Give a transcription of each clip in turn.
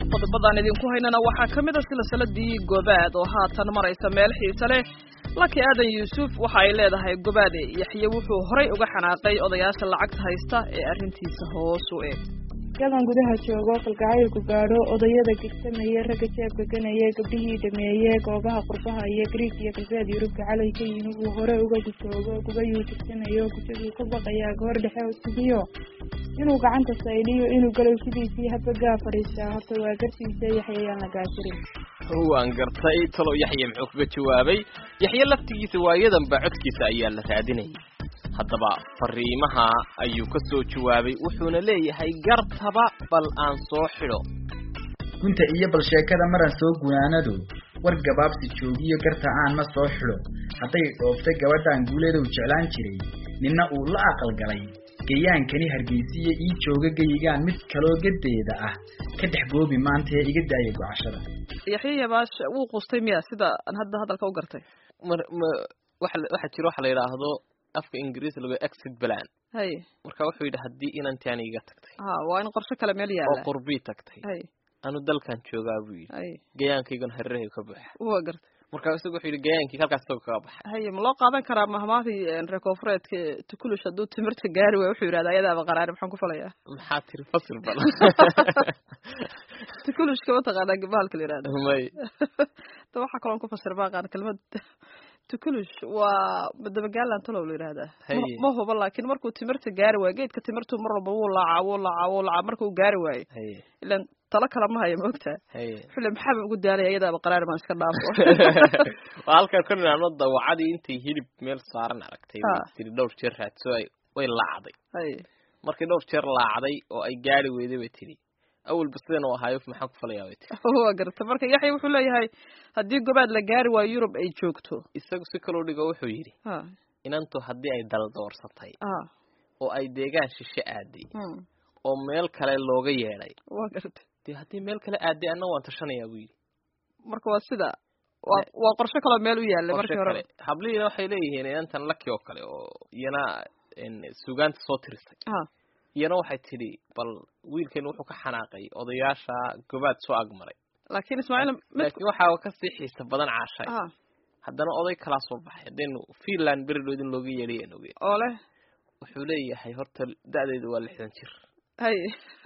qodobadaan idinku haynana waxaa ka mid a silsiladii gobaad oo haatan maraysa meel xiise leh laki aadan yuusuf waxa ay leedahay gobaade yaxye wuxuu horay uga xanaaqay odayaasha lacagta haysta ee arrintiisa hoos u eg yadan gudaha joogo kalgacaylku gaadho odayada gegsamaya ragga jeebka ganaya gabdhihii dhameeye goobaha qurbaha iyo griig iyo galbeed yurubka calayka yimi uu hore uga gujoogo gubayuu jigsanayo gujaduu ka baqayaa goor dhexe sugiyo inuu gacanta saydhiyo inuu galow sidiisii hadba gaa fadhiistaa horta waa gartiisa yaxyayaan la gaasirin waan gartay talow yaxye muxuu kaga jawaabay yaxye laftigiisa waayadanba codkiisa ayaa la raadinayay haddaba fariimaha ayuu ka soo jawaabay wuxuuna leeyahay gartaba bal aan soo xidho gunta iyo bal sheekada maran soo gunaanado war gabaabsi joogiyo garta aan ma soo xidho hadday dhooftay gabadhaan guuleedow jeclaan jiray ninna uu la aqalgalay gayaankani hargeysiya ii jooga geyigaan mid kaloo gadeeda ah ka dhex goobi maantee iga daaya gocashada yaxye yabaash wuu quustay miya sida aan hadda hadalka u gartay mar ma waxa waxaa jira waxa la yidhaahdo afka ingiriis lagu exit plan hay marka wuxuu yidhi haddii inantaani iga tagtay ha waa in qorshe kale meel oo yaala qurbii tagtay hay anu dalkan joogaa buu yidhi hay gayaankaygana hareerahay ka buuxa waa gartay marka isagu wuxuu yidhi gayaankii halkaas isagoo kaga baxay haye ma loo qaadan karaa mahmaahii reer koonfureedka tukulush hadduu timirta gaari waayo wuxuu yidhahda ayadaaba qaraari maxaan ku falayaa maxaa tiri fasil bal tukulushka mataqaanaa gabahalka la yidhahda may ta waxaa kaloon ku fasir baaqaan kelmad tukulush waa madabagaalan talow la yidhahdaa Haye. Ma- ma huba laakiin markuu timirta gaari waayo geedka timirtu mar walba wuu laacaa wuu laacaa wuu laacaa markuu gaari waayo haye ilan talo kale ma hayo maogtaa haye xule maxaaba ugu daalaya iyadaaba qaraari maan iska dhaafo waa halkaan ka nidhaahno dawacadii intay hilib meel saaran aragtay way Ah. tiri dhowr jeer raadso ay way laacday haye markay dhowr jeer laacday oo ay gaari weyday bay tidhi awalba sidan u ahaayo maxaan ku falayaa bay tiri waa garta marka yaxya wuxuu leeyahay haddii gobaad la gaari waayo yurub ay joogto isagu si kaloo dhigo wuxuu yidhi ha inantu haddii ay daldoorsatay ha oo ay deegaan shishe aaday hmm. oo meel kale looga yeedhay waa garta dee haddii meel kale aaday anna waan tashanayaa buu yidhi marka waa sida waa waa qorshe kaloo meel u yaallay qorshe markii hore kale hablihiina waxay leeyihiin inantan laki oo kale oo iyana en, suugaanta soo tirisay ha iyana waxay tidhi bal wiilkan wuxuu ka xanaaqay odayaasha gobaad soo agmaray laakiin ismaaciil mid laakiin waxaa kasii xiisa badan caashay ha haddana oday kalaa soo baxay haddaynu finland beridhood in looga yeedhay aan ogeyn oo leh wuxuu leeyahay horta da-deedu waa lixdan jir haye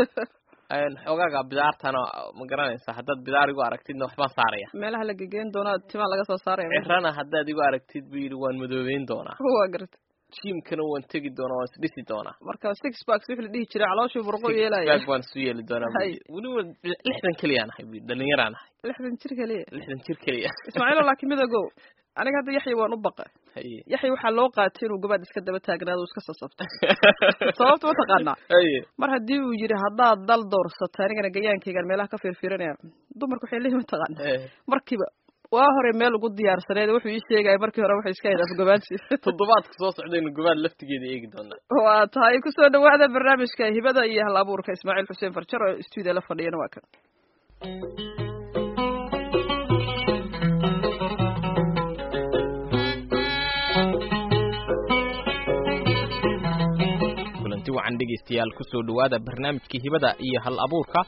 En, xoogaaga bidaartana ma garanaysaa haddaad bidaar igu aragtidna waxbaan saaraya meelaha la gegeyn doonaa timaa laga soo saaraya cirana haddaad igu aragtid buu yidhi waan madoobeyn doonaa waa garta jiimkana waan tegi doonaa waan isdhisi doonaa marka six packs wixii la dhihi jiray calooshii burqo Six yeelaya pack waan isu yeeli doonaa buu Hay. yidhi. weliba lixdan keliyaan ahay buu yidhi dhalinyaraan ahay lixdan jir keliya lixdan jir keliya ismaaciilo laakiin midagow aniga hadda yaxya waan u baqa haye yaxya waxaa loo qaatay inuu gobaad iska daba taagnaado uu iska sasabto sababta ma taqaanaa haye mar haddii uu yidhi haddaad dal doorsata anigana gayaankaygaan meelaha ka fiirfiirinaya dumarku waxay leeyihin mataqaana Eh, markiiba waa hore meel ugu diyaarsaneed wuxuu ii sheegaya markii hore waxay iska hayd afgobaansi toddobaadka soo socdaynu gobaad laftigeeda eegi doonaa waa tahay kusoo dhawaada barnaamijka hibada iyo hal abuurka ismaaciil xuseen farjar oo stuudiyo la fadhiyana waa kan kulanti wacan dhegaystayaal kusoo dhawaada barnaamijkii hibada iyo hal abuurka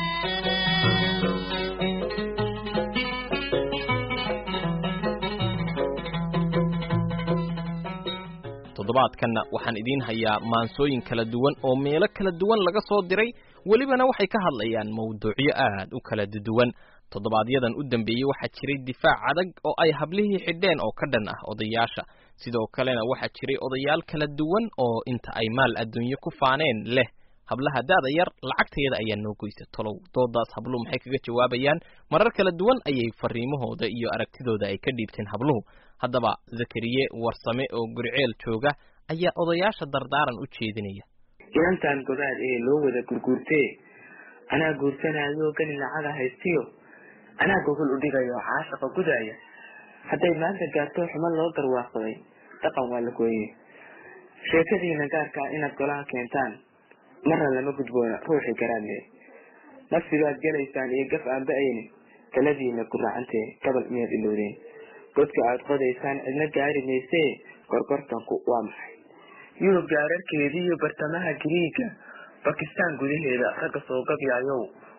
toddobaadkanna waxaan idiin hayaa maansooyin kala duwan oo meelo kala duwan laga soo diray welibana waxay ka hadlayaan mawduucyo aad u kala duwan toddobaadyadan u dambeeyey waxaa jiray difaac adag oo ay hablihii xidheen oo ka dhan ah odayaasha sidoo kalena waxaa jiray odayaal kala duwan oo inta ay maal adduunye ku faaneen leh hablaha daada yar lacagteeda ayaa noo goysa tolow doodaas habluhu maxay kaga jawaabayaan marar kala duwan ayay fariimahooda iyo aragtidooda ay ka dhiibteen habluhu haddaba zakariye warsame oo guriceel jooga ayaa odayaasha dardaaran u jeedinaya inantan gobaad ee loo wada gurguurtee anaa guursanaayo gani lacaga haystiyo anaa gogol u dhigayo caashaqa gudaaya hadday maanta gaarto xumo loo garwaaqsaday dhaqan waa la gooye sheekadiina gaarkaa inaad golaha keentaan marna lama gudboona ruuxii garaadle nafsigaad gelaysaan iyo gaf aan ba-ayni taladiina guraacantee gabal miyaad ilowdeen godka aad qodaysaan cidna gaari maysee gorgortanku waa maxay yurub gaararkeedii iyo bartamaha giriiga bakistaan gudaheeda ragga soo gabyaayow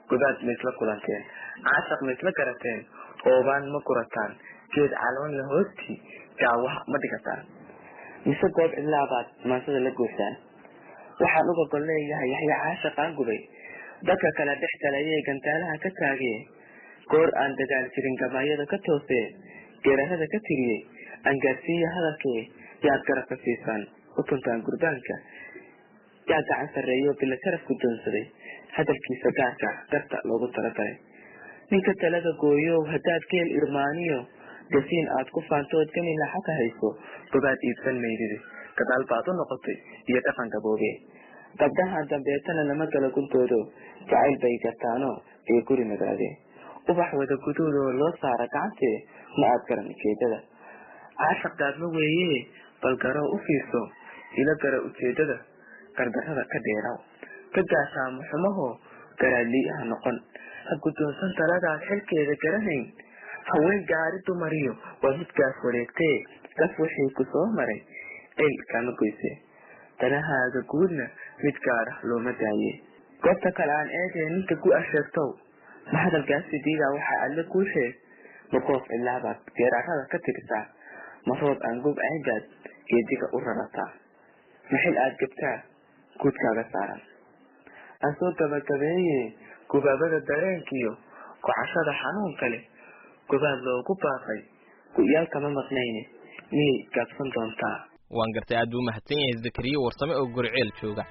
gobaad ma isla kulanteen caashaq ma isla garateen oobaan ma gurataan geed caloonla hoostii gaawaha ma dhigataan mise goob cidlaabaad maansada la goysaan waxaan uga gol leeyahay yaxya caashaqaan gubay dadka kale dhex galayee gantaalaha ka taagee goor aan dagaal jirin gabaayada ka toosee geerarada ka tiriyey angaarsiiya hadalkee yaad garabka siisaan utuntaan gurbaanka yaa gacan sarreeyo bila sharaf guddoonsaday hadalkiisa gaarka garta loogu talagalay ninka talada gooyow haddaad geel irmaaniyo gasiin aad ku faantood gani laxaka hayso gobaad iibsan maydidi gadaal baad u noqotay iyo dhaqan gaboobe gabdhaha dambeetana lama gala guntoodo jacayl bay gartaano ee guri nagaadee ubax wada guduudoo loo saara gacantee ma aad garan ujeedada caashaq daadma weeye bal garoo u fiirso ila gara ujeedada gargarada ka dheeraw ka gaashaamo xumaho garaadlii ha noqon ha guddoonsan taladaad xilkeeda garanayn haween gaari dumariyo waa midkaas wareegtee gaf wixii ku soo maray cil kama goyse danahaaga guudna mid gaara looma daaye goobta kale aan eegee ninka gu-a sheegtow ma hadalkaasi diidaa waxaa alle kuu sheeg ma goof cilaabaad geeraarada ka tirisaa ma roob aan gob aygaad geediga u rarataa ma xil aad gabtaa guudkaaga saaran aan soo gabagabeeye gubaabada dareenkiyo kocashada xanuunka leh gobaad loogu baaqay gu-yaal kama maqnayne miyay gaabsan doontaa waan gartay aad buu mahadsan yahay zakariya warsame oo goriceel jooga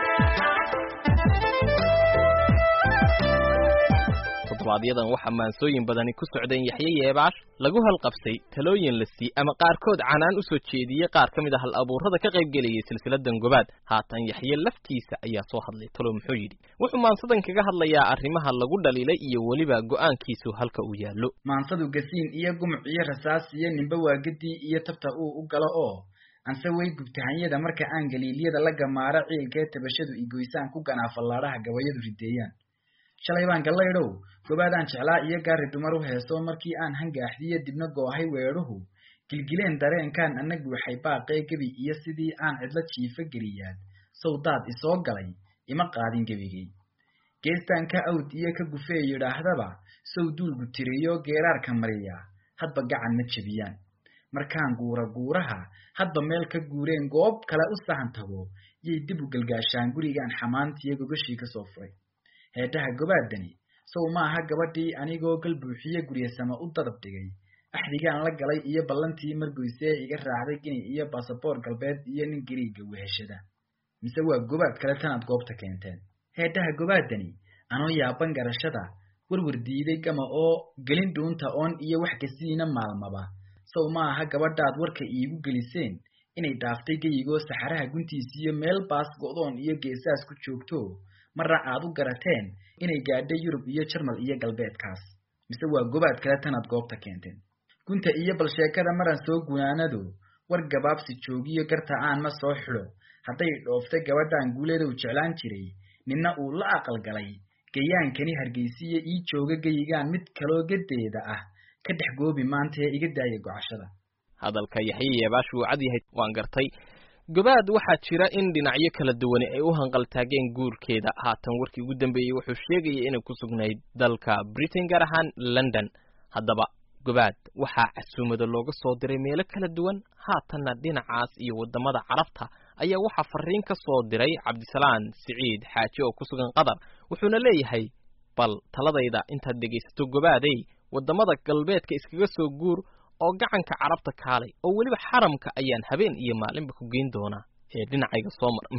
toddobaadyaddan waxaa maansooyin badani ku socdeen yaxye yeebaash lagu halqabsay talooyin la sii ama qaarkood canaan u soo jeediyey qaar ka mid a hal abuurrada ka qayb gelayay silsiladan gobaad haatan yaxye laftiisa ayaa soo hadlay talo muxuu yidhi wuxuu maansadan kaga hadlayaa arrimaha lagu dhaliilay iyo weliba go'aankiisu halka uu yaallo maansadu gasiin iyo gumuc iyo rasaas iyo nimbe waagadii iyo tabta uu u galo oo anse way gubtahanyada marka aan galiilyada la gamaaro ciilkee tabashadu igoysaan ku ganaafallaadhaha gabayadu rideeyaan shalay baan gallaydhow gobaadaan jeclaa iyo gaari dumar u heeso markii aan hangaaxdiyo dibna goohay weedhuhu gilgileen dareenkaan ana guuxay baaqee gebi iyo sidii aan cidlo jiifa geliyaad sawdaad isoo galay ima qaadin gebigay geestaan ka awd iyo ka gufee yidhaahdaba sow duulgu tiriyo geeraarka mariya hadba gacan ma jebiyaan markaan guura guuraha hadba meel ka guureen goob kale u sahan tago yay dib u galgaashaan gurigaan xamaantiyo gogashii kasoo furay heedhaha gobaadani sow maaha gabadhii anigoo gal buuxiye guryasama u dadab dhigay axdigaan la galay iyo ballantii margoysee iga raacday gini iyo basaboor galbeed iyo nin gariiga weheshada mise waa gobaad kale tanaad goobta keenteen heedhaha gobaadani anoo yaaban garashada warwar diiday gama oo gelin dhuunta oon iyo wax kasiina maalmaba sow maaha gabadhaad warka iigu geliseen inay dhaaftay geyigoo saxaraha guntiisiyo meel baas go'doon iyo geesaas ku joogto marna aad u garateen inay gaadhay yurub iyo jarmal iyo galbeedkaas mise waa gobaad kale tanaad goobta keenteen gunta iyo balsheekada maran soo gunaanado war gabaabsi joogiyo garta aan ma soo xidho hadday dhooftay gabadhaan guuleedow jeclaan jiray ninna uu la aqalgalay gayaankani hargeysiya ii jooga geyigaan mid kaloo gadeeda ah ka dhex goobi maantaee iga daaya gocashada hadalka yaxye yeebaash wuu cad yahay waan gartay gobaad waxaa jira in dhinacyo kala duwani ay u hanqaltaageen guurkeeda haatan warkii ugu dambeeyey wuxuu sheegayay inay ku sugnayd dalka britain gaar ahaan london haddaba gobaad waxaa casuumado looga soo diray meelo kala duwan haatanna dhinacaas iyo waddamada carabta ayaa waxaa fariin ka soo diray cabdisalaan siciid xaaji oo ku sugan qatar wuxuuna leeyahay bal taladayda intaad dhegaysato gobaadey waddamada galbeedka iskaga soo guur oo gacanka carabta kaalay oo weliba xaramka ayaan habeen iyo maalinba ku geyn doonaa ee dhinacayga soo mar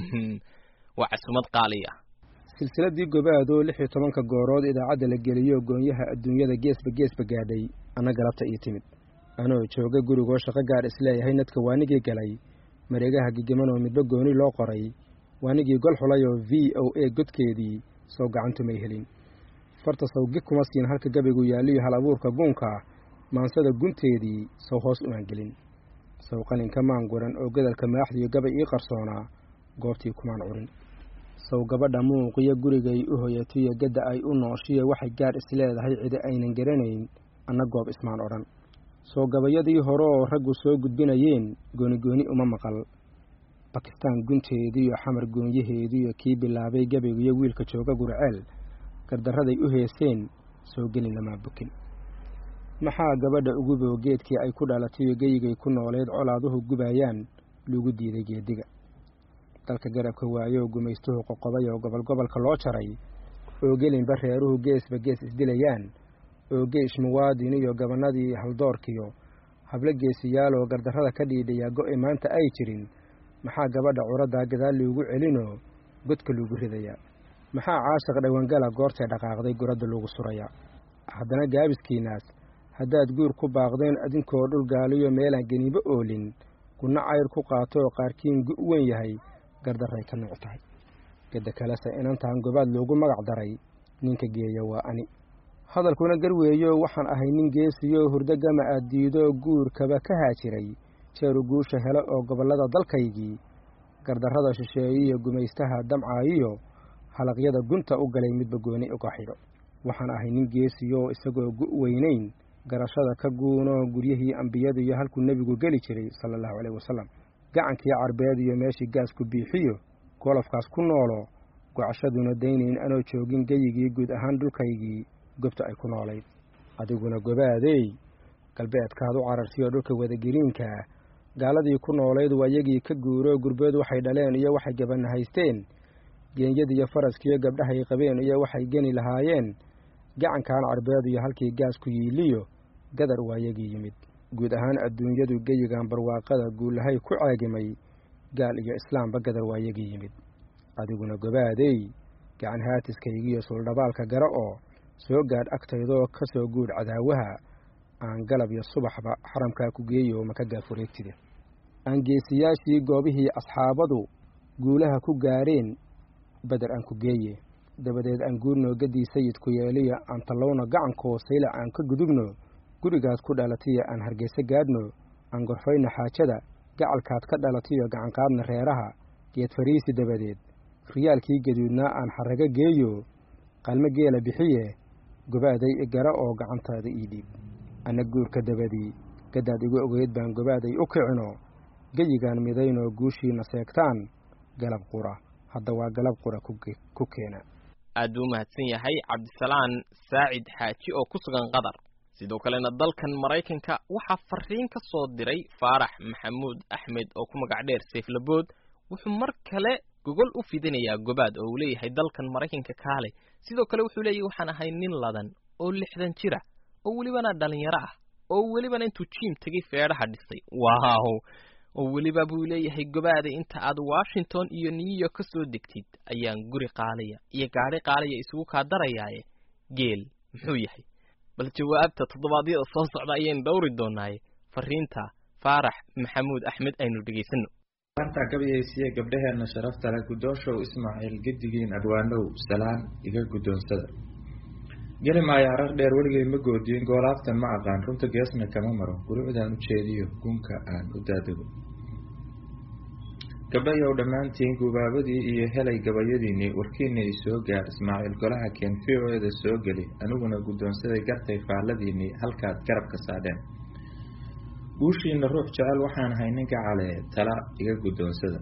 waa casumad qaali ah silsiladii gobaad oo lix iyo tobanka goorood idaacadda la geliyo goonyaha adduunyada geesba geesba gaadhay anna galabta ii timid anoo jooga gurigoo shaqo gaar isleeyahay nadka waanigii galay mareegaha gigiman oo midba gooni loo qoray waanigii gol xulay oo v o a godkeedii sow gacantumay helin farta sawgi kuma siin halka gabaygu yaalliyo hal abuurka guunka maansada gunteedii sow hoos umaan gelin sow qalinka maan guran oo gadalka maaxdiyo gabay ii qarsoonaa goobtii kumaan curin sow gabadha muuqiyo gurigay u hoyatiyo gadda ay u nooshiyo waxay gaar isleedahay cidi aynan garanayn anna goob ismaan odhan sow gabayadii hore oo raggu soo gudbinayeen goonigooni uma maqal bakistaan gunteediiyo xamar goonyaheediiyo kii bilaabay gabaygiyo wiilka jooga gurceel gardarraday u heeseen soo gelin lamaa bukin maxaa gabadha ugu bow geedkii ay ku dhalatayo geyigay ku nooleed colaaduhu gubayaan lagu diiday geediga dalka garabka waayo gumaystuhu qoqobay oo gobol gobolka loo jaray oo gelinba reeruhu geesba gees isdilayaan oo geish muwaadin iyo gabanadii haldoorkiyo hablo geesiyaaloo gardarrada ka dhiidhayaa go'e maanta ay jirin maxaa gabadha curaddaa gadaal loogu celinoo godka loogu ridayaa maxaa caashiq dhawangala goortay dhaqaaqday guradda loogu surayaa haddana gaabiskiinaas haddaad guur ku baaqdeen adinkoo dhul gaaliyo meelaan geniibo oolin gunno cayr ku qaatooo qaarkiin gu' weyn yahay gardarray ka nuuc tahay gedda kalese inantaan gobaad loogu magac daray ninka geeya waa ani hadalkuna garweeyo waxaan ahay nin geesiyo hurdo gama aad diido guurkaba ka haajiray jeeru guusha helo oo gobollada dalkaygii gardarrada shisheeyiyo gumaystaha damcaayiyo halaqyada gunta u galay midba gooni uga xidho waxaan ahay nin geesiyo isagoo gu' weynayn garashada ka guuno guryihii ambiyada iyo halkuu nebigu geli jiray sala allahu caleyhi wasalam gacankii carbeed iyo meeshii gaasku biixiyo golofkaas ku noolo gocashaduna daynayn anoo joogin geyigii guud ahaan dhulkaygii gobta ay ku noolayd adiguna gobaadey galbeedkaad u carartiyoo dhulka wadagiriinkaa gaaladii ku noolayd waa yagii ka guuro gurbeed waxay dhaleen iyo waxay gabanna haysteen geenyadiiyo faraskiyo gabdhahay qabeen iyo waxay geni lahaayeen gacankan carbeed iyo halkii gaasku yiiliyo gadar waa yagii yimid guud ahaan adduunyadu geyigan barwaaqada guulahay ku caagimay gaal iyo islaamba gadar waa yagii yimid adiguna gobaadey gacan haatiskaygiiyo suuldhabaalka gara oo soo gaadh agtaydoo ka soo guudh cadaawaha aan galab iyo subaxba xaramkaa ku geeyo maka gaafureegtide aan geesiyaashii goobihii asxaabadu guulaha ku gaadheen beder aan ku geeye dabadeed aan guurno gaddii sayidku yeeliya aan tallowno gacankoo saylac aan ka gudubno gurigaad ku dhalatiyo aan hargeyse gaadhno aan gorfayno xaajada gacalkaad ka dhalatiyo gacanqaadna reeraha geed fariisi dabadeed riyaalkii gaduudnaa aan xarrago geeyo qalmo geela bixiye gobaaday igara oo gacantaada ii dhiib anna guurka dabadii gaddaad igu ogeyd baan gobaaday u kicino geyigaan midaynoo guushiina seegtaan galab qura hadda waa galab qura ku keena aad buu umahadsan yahay cabdisalaan saacid xaaji oo ku sugan qatar sidoo kalena dalkan maraykanka waxaa fariin ka soo diray faarax maxamuud axmed oo ku magac dheer seeflabood wuxuu mar kale gogol u fidinayaa gobaad oo uu leeyahay dalkan maraykanka kaale sidoo kale wuxuu leeyahay waxaan ahay nin ladan oo lixdan jira oo welibana dhalinyaro ah oo welibana intuu jiim tegay feedhaha dhisay waaw oo weliba buu leeyahay gobaada inta aad washington iyo new york ka soo degtid ayaan guri qaalaya iyo gaadhi qaalaya isugu kaa darayaaye geel muxuu yahay bal jawaabta toddobaadyada soo socda ayaynu dhowri doonaaye fariinta faarax maxamuud axmed aynu dhegaysano maanta gabayaysiye gabdhaheenna sharafta leh guddooshow ismaaciil gedigiin adwaanow salaan iga guddoonsada geli maayo harar dheer weligay ma goodiyin goolaaftan ma aqaan runta geesna kama maro gurucdaan u jeediyo gunka aan u daadego gabdhayow dhammaantiin gubaabadii iyo helay gabayadiinnii warkiina i soo gaar ismaaciil golaha keen v o eda soo geli aniguna guddoonsaday gartay faalladiinnii halkaad garabka saadheen guushiina ruux jecel waxaan ahay ninka calee tala iga guddoonsada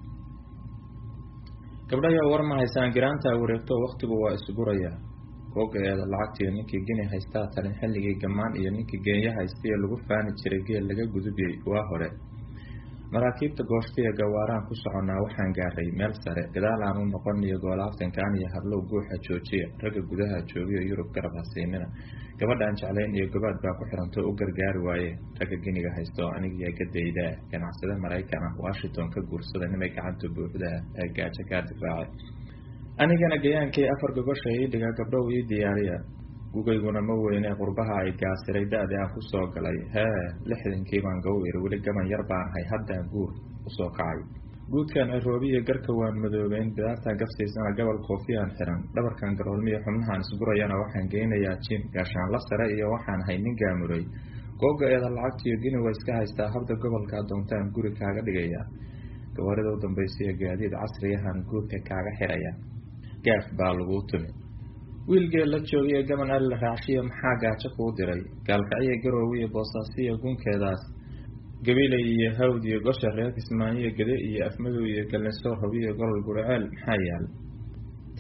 gabdhayow war ma haysaan giraantaa wareegto wakhtigu waa isgurayaa googa-eeda lacagtiiyo ninkii geni haystaa talin xilligii gammaan iyo ninkii geenya haystiyo lagu faani jiray geel laga gudubiyey waa hore maraakiibta gooshtiya gawaaraan ku soconnaa waxaan gaaray meel sare gadaal aan u noqon iyo goolaaftankaan iyo hablow guuxa joojiya ragga gudaha joogiyo yurub garab hasiinina gabadhaan jeclayn iyo gobaad baa ku xiranto u gargaari waaye ragga geniga haysto anigiyo gadaydaa ganacsade maraykan ah washington ka guursada nimay gacanta buuxdaa ee gaajo kaa difaacay anigana gayaankii afar gogosha ii dhiga gabdhow ii diyaariya gugayguna ma weyne qurbaha ay gaasiray da-dii aan ku soo galay hee lixdankii baan gaw iri weli gaban yar baan ahay haddaan guur usoo kacay guudkan ciroobiya garka waan madoobeyn bidaartan gafsiisana gobol koofiyaan xiran dhabarkan garoolmiya xubnahaan isgurayana waxaan geynayaa jim gaashaanla sare iyo waxaan ahay nin gaamuray googa-eeda lacagtiyo gini wa iska haystaa habda gobolkaa doontaan guri kaaga dhigayaa gabarida u dambaysiyo gaadiid casriyahan guurka kaaga xiraya gaaf baa laguu tumi wiilgeel la joogiyo gaban ali la raacshiya maxaa gaajo kuu diray gaalkacyo garoowe iyo boosaasiyo gunkeedaas gabilay iyo hawd iyo gosha reer kismaayo gede iyo afmadow iyo gallinsoor hobiyo golol guriceel maxaa yaal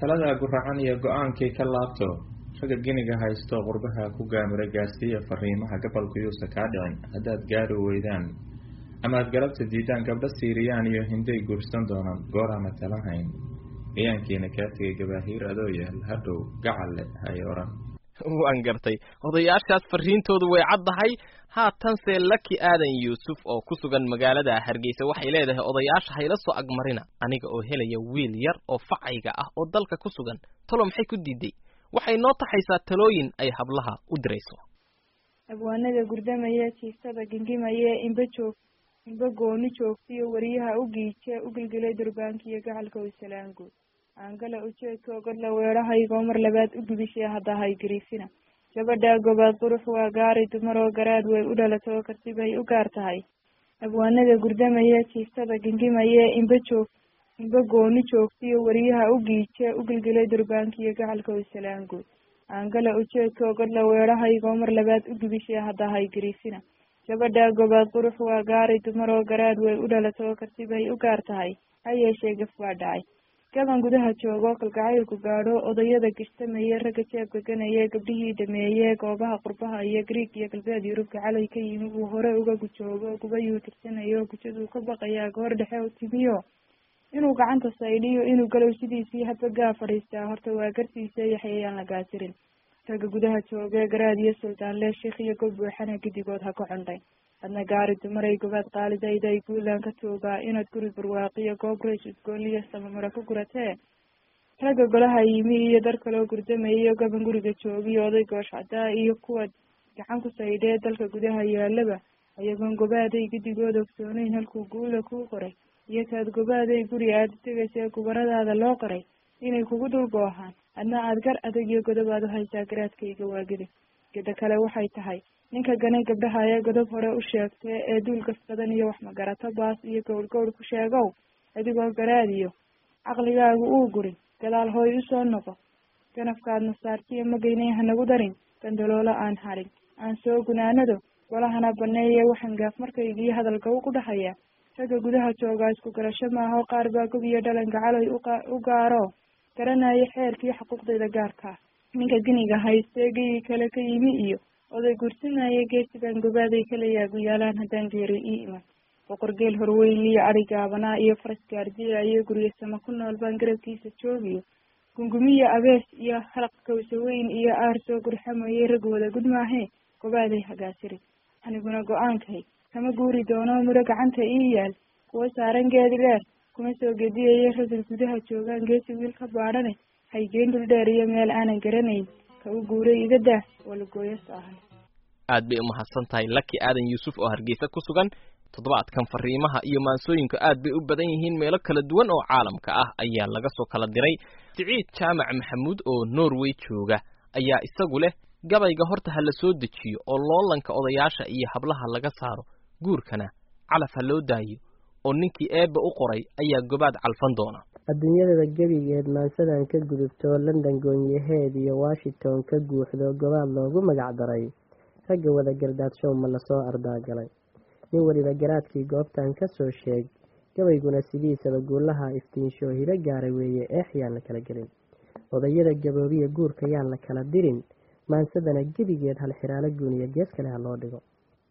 taladaa guracan iyo go-aankii ka laabto ragga giniga haysto qurbaha ku gaamira gaarsiiya fariimaha gabalku yuusa kaa dhicin haddaad gaari weydaan amaad galabta diidaan gabdho siiriyaan iyo hinday guursan doonaan gooraana talan hayn gayaankiina kaa tegay gabaahiir adoo yaal hadhow gacalle hay odhan waan gartay odayaashaas fariintoodu way caddahay haatanse laki aadan yuusuf oo ku sugan magaalada hargeysa waxay leedahay odayaasha hayla soo agmarina aniga oo helaya wiil yar oo facayga ah oo dalka ku sugan talo maxay ku diiday waxay noo taxaysaa talooyin ay hablaha u dirayso abwaanada gurdamaya jiiftada gingimaya inba joog inba gooni joogtiyo wariyaha u giije u gilgilay durbaanka iyo gacalka wasalaanguud aangala ujeedka ogodla weedhahaygoo mar labaad u gubishay haddahay gariifina gabadhaa gobaad qurux waa gaari dumaroo garaad way u dhalatoo karti bay u gaar tahay abwaanada gurdamaya jiiftada gingimaya inba joog inba gooni joogtiyo wariyaha u giije u gilgilay durbaanka iyo gacalka wasalaanguud aangala ujeedka ogodla weedhahaygoo mar labaad u gubishay haddahay gariifina gabadhaa gobaad qurux waa gaari dumaroo garaad way u dhalatoo karti bay u gaar tahay ha yeeshee gaf waa dhacay gaban gudaha joogo kalgacaylku gaadho odayada gishtamaya ragga jeebka ganaya gabdhihii dhameeye goobaha qurbaha iyo griig iyo galbeed yurubka calay ka yimi uu hore uga gujoogo gubayuu tirsanayo gujaduu ka baqayaa goor dhexe timiyo inuu gacanta saydhiyo inuu galow sidiisii hadba gaa fadhiistaa horta waa gartiisa yaxyayaan la gaasirin ragga gudaha joogee garaad iyo suldaanle sheikh iyo gob buuxana gidigood ha ka condhay adna gaari dumaray gobaad qaalidayday guulaan ka toogaa inaad guri barwaaqiyo goob rays udgooliyo samamaro ka guratee ragga golaha yimi iyo dar kaloo gurdamayo gaban guriga joogiyo oday goosh caddaa iyo kuwa gacan ku saydhee dalka gudaha yaalaba ayagoon gobaaday gidigood ogsooneyn halkuu guula kuu qoray iyo kaad gobaaday guri aada tegaysa gubaradaada loo qoray inay kugu dul goohaan adna aad gar adag iyo godobaad u haysaa garaadkayga waagida geda kale waxay tahay ninka ganay gabdhaha ee godob hore u sheegtay ee duul gas badan iyo wax magarato baas iyo gowr gowr ku sheegow adigoo garaadiyo caqligaagu uu gurin gadaal hooy usoo noqo ganafkaadna saartiyo magaynay hanagu darin gandaloolo aan harin aan soo gunaanado golahana baneeye waxaan gaaf markaygiyo hadalka u ku dhahaya ragga gudaha joogaa isku garasho maaho qaar baa gob iyo dhalanka caloy u gaaro garanayo xeerkii xuquuqdayda gaarkaa ninka giniga haystee geyii kale ka yimi iyo oday gursanaya geesigan gobaaday kalayaa guyaalaan haddaan geeri ii iman boqor geel horweyn iyo adhi gaabanaa iyo faras gaardiya iyo guryo sama ku nool baan garabkiisa joogiyo gungumiya abees iyo halaq kawsaweyn iyo aar soo gurxamayay rag wada gud maahee gobaaday hagaasiri aniguna go-aankay kama guuri doono miro gacanta ii yaal kuwa saaran geedi dheer kuma soo gediyaya ragga gudaha joogaan geesi wiil ka baadhane haygeen dhul dheer iyo meel aanan garanayn ka u guuray iga daah oo lagooyo saahan aad bay umahadsan tahay laki aadan yuusuf oo hargeysa ku sugan toddobaadkan fariimaha iyo maansooyinku aad bay u badan yihiin meelo kala duwan oo caalamka ah ayaa laga soo kala diray siciid jaamac maxamuud oo norway jooga ayaa isagu leh gabayga horta ha la soo dejiyo oo loolanka odayaasha iyo hablaha laga saaro guurkana calaf ha loo daayo oo ninkii eebba u qoray ayaa gobaad calfan doona adduunyadada gebigeed maansadan ka gudubto london goonyaheed iyo washington ka guuxdo gobaad loogu magac daray ragga wada gardaadshow ma lasoo ardaagalay nin weliba garaadkii goobtan ka soo sheeg gabayguna sidiisaba guulaha iftiinsho hiro gaaray weeye eex yaan la kala gelin odayada gaboobiya guurka yaan la kala dirin maansadana gebigeed hal xiraalo guuniya gees kale ha loo dhigo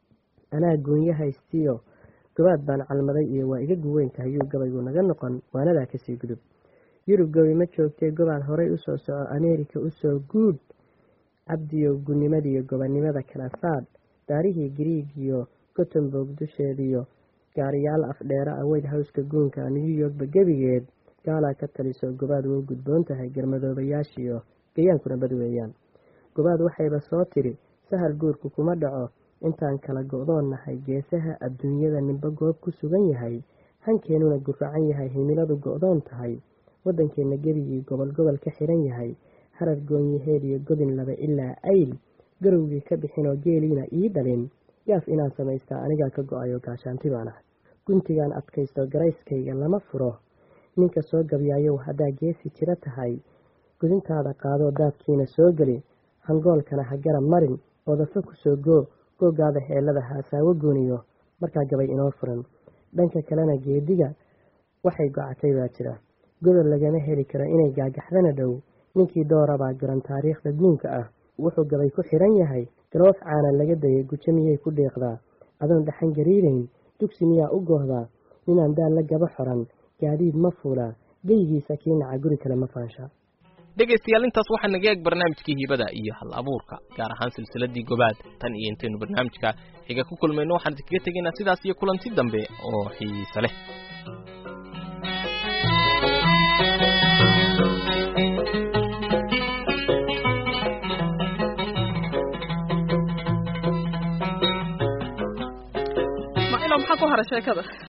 anaa goonyo haystiyo gobaad baan calmaday iyo waa iga guweyn tahayuu gabaygu naga noqon waanadaa kasii gudub yurub gobi ma joogtee gobaad horay usoo soco ameerika usoo guud cabdiyo gunnimadiiyo gobannimada kala saadh daarihii griig iyo gotemburg dusheediyo gaariyaal afdheera ah weyd howska guunka new yorkba gebigeed gaalaa ka taliso gobaad way gudboon tahay garmadoobayaashiyo gayaankuna bad weeyaan gobaad waxayba soo tiri sahal guurku kuma dhaco intaan kala go-doon nahay geesaha adduunyada ninba goob ku sugan yahay hankeenuna guracan yahay himiladu go-doon tahay waddankeenna gebigii gobol gobol ka xiran yahay harar goonyaheed iyo godin laba ilaa ayl garowgii ka bixinoo geeliina ii dhalin gaaf inaan samaystaa anigaa ka go-ayo gaashaanti baan ah guntigaan adkaysto garayskayga lama furo ninka soo gabyaayow haddaa geesi jiro tahay gudintaada qaadoo daadkiina soo geli hangoolkana ha garab marin odafa kusoo goo googaada heelada haasaawo gooniyo markaa gabay inoo furan dhanka kalena geediga waxay gocatay baa jira godol lagama heli karo inay gaagaxdana dhow ninkii doorabaa garan taariikhda duunka ah wuxuu gabay ku xidhan yahay galoof caana laga dayay gujo miyay ku dheeqdaa adoon dhaxan gariirayn dugsi miyaa u goohdaa ninaan daal la gaba xoran gaadiid ma fuulaa geygiisa kii naca guri kale ma faansha dhegaystayaal intaas waxaa naga eeg barnaamijkii hibada iyo hal abuurka gaar ahaan silsiladii gobaad tan iyo intaynu barnaamijka xiga ku kulmayno waxaan idinkaga tegaynaa sidaas iyo kulanti dambe oo xiise leh macilo maxaa ku hara sheekada